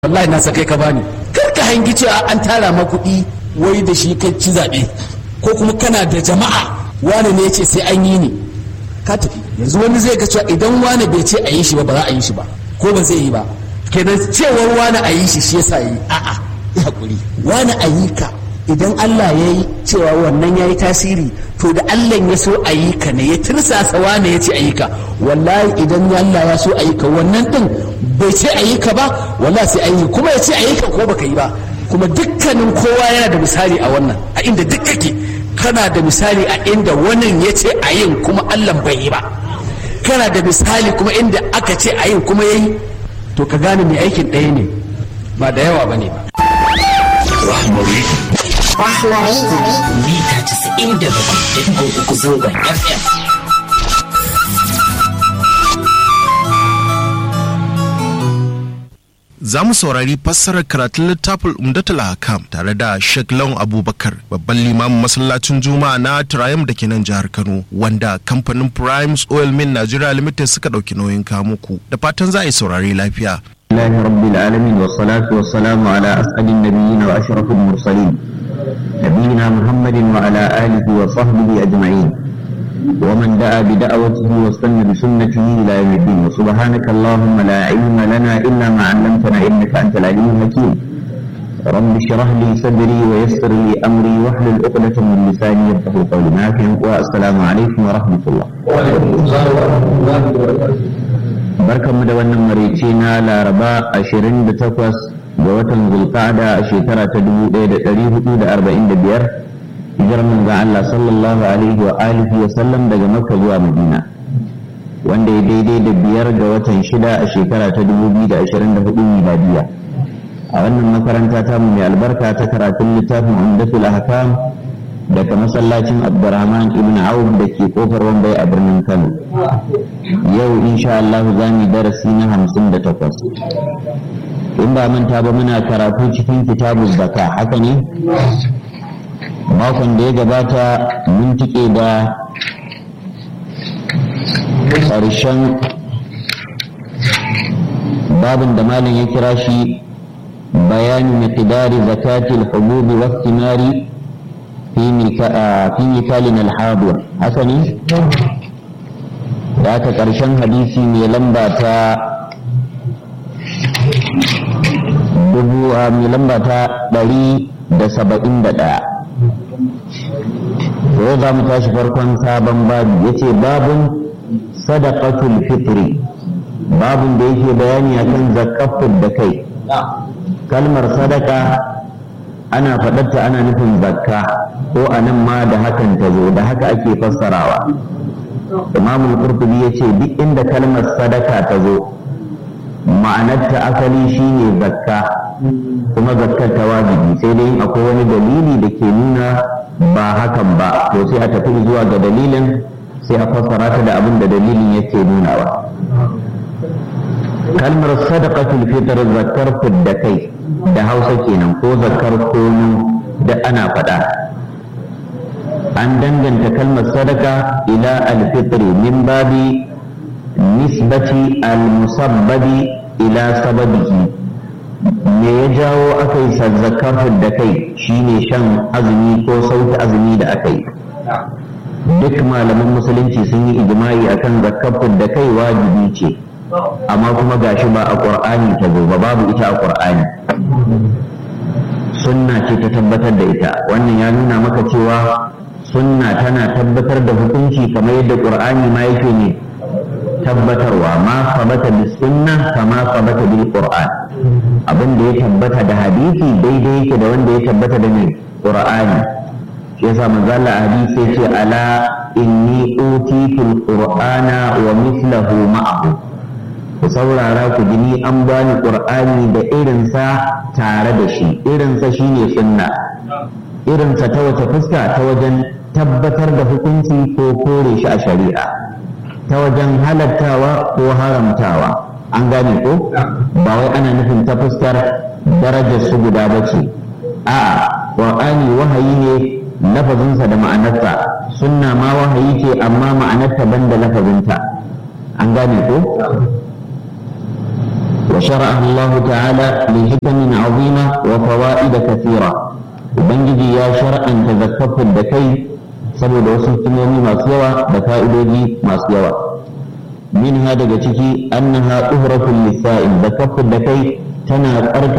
wallahi na sakai ka bani kar ka hangi cewa an tara ma kuɗi wai da shi kai ci zaɓe ko kuma kana da jama'a wani ne ya ce sai an yi ni ka tafi yanzu wani zai ga cewa idan wani bai ce a yi shi ba ba za a yi shi ba ko ba zai yi ba kenan cewar wani a yi shi shi yasa yi a'a ya hakuri wani a yi ka idan Allah ya yi cewa wannan ya yi tasiri to da Allah ya so a yi ka ne ya tirsasa wane ya ce a yi ka wallahi idan Allah ya so a yi ka wannan din bai ce a yi ka ba wallahi sai an yi kuma ya ce a yi ka ko baka yi ba kuma dukkanin kowa yana da misali a wannan a inda duk kake kana da misali a inda wannan ya ce a yin kuma Allah bai yi ba kana da misali kuma inda aka ce a yin kuma ya yi to ka gane mai aikin ɗaya ne ba da yawa ba ne ba Rahmari. Mita casa'in da bakwai uku zangon FM. Za mu saurari fassarar karatun littafin Umdatul Hakam tare da Sheikh Lawan Abubakar babban limamin masallacin Juma'a na Triumph da ke nan jihar Kano wanda kamfanin Primes Oil Mill Nigeria Limited suka ɗauki nauyin kamuku da fatan za a yi saurari lafiya. الله رب العالمين والصلاة والسلام على أسعد النبيين وأشرف المرسلين نبينا محمد وعلى آله وصحبه أجمعين ومن دعا بدعوته واستنى بسنته إلى يوم الدين وسبحانك اللهم لا علم لنا إلا ما علمتنا إنك أنت العليم الحكيم رب اشرح لي صدري ويسر لي أمري واحلل عقدة من لساني يفقه قولي معك والسلام عليكم ورحمة الله وعليكم السلام ورحمة الله وبركاته barkanmu da wannan maraice na laraba 28 ga watan zulqa'ada a shekara ta 1445 hijirar manzon Allah sallallahu alaihi wa alihi wa sallam daga makka zuwa madina wanda ya daidai da biyar ga watan shida a shekara ta 2024 miladiya a wannan makaranta ta mu mai albarka ta karatun littafin umdatul ahkam daga masallacin abdurrahman ibn auf da ke kofar wambai a birnin kano yau insha Allah za mu darasi na hamsin da takwas in ba manta ba muna karatu cikin kitabu zaka haka ne makon da ya gabata mun tike da ƙarshen babin da malam ya kira shi bayani miqdari zakatil hububi wa thimari في مثالنا الحاضر حسني da aka ƙarshen hadisi mai lamba ta dubu a mai lamba ta ɗari da saba'in da ɗaya yau za mu tashi farkon sabon babu ya ce babun sadaqatul fitri babun da yake bayani akan zakafin da kai kalmar sadaka ana faɗarta ana nufin zakka ko a nan ma da hakan ta zo da haka ake fassarawa imam al-qurtubi yace duk inda kalmar sadaka ta zo ma'anarta asali shine zakka kuma zakkar ta wajibi sai dai akwai wani dalili da ke nuna ba hakan ba to sai a tafi zuwa ga dalilin sai a fassara ta da abin da dalilin yake nunawa kalmar sadaqatul fitr zakkar fidda kai da hausa kenan ko zakkar kono da ana faɗa an danganta kalmar sadaka ila alfitri min babi nisbati almusabbabi ila sababihi me ya jawo aka yi zakafin da kai shine shan azumi ko sauke azumi da aka yi duk malaman musulunci sun yi ijma'i akan zakafin da kai wajibi ce amma kuma gashi ba a ƙur'ani ta zo ba babu ita a ƙur'ani sunna ce ta tabbatar da ita wannan ya nuna maka cewa sunna tana tabbatar da hukunci kamar yadda qur'ani ma yake ne tabbatarwa ma sabata bi sunna kama sabata bil qur'an abin da ya tabbata da hadisi daidai yake da wanda ya tabbata da ne qur'ani shi yasa manzo Allah hadisi ya ce ala inni utitul qur'ana wa mithluhu ma'ahu ku saurara ku gini an bani qur'ani da irinsa tare da shi irinsa shine sunna irinsa ta wace fuska ta wajen tabbatar da hukunci ko kore shi a shari'a ta wajen halattawa ko haramtawa an gane ko ba wai ana nufin ta fuskar darajar su guda ba ce a'a qur'ani wahayi ne lafazinsa da ma'anarsa sunna ma wahayi ce amma ma'anarta banda lafazinta an gane ko وشرعها الله تعالى لحكم عظيمة وفوائد كثيرة وبنجي يا شرعا تذكرت الدكي سبب وصل كمومي ما سيوا بفائدوجي ما سيوا منها دقتك أنها طهرة للسائل ذكرت الدكي تنا أرك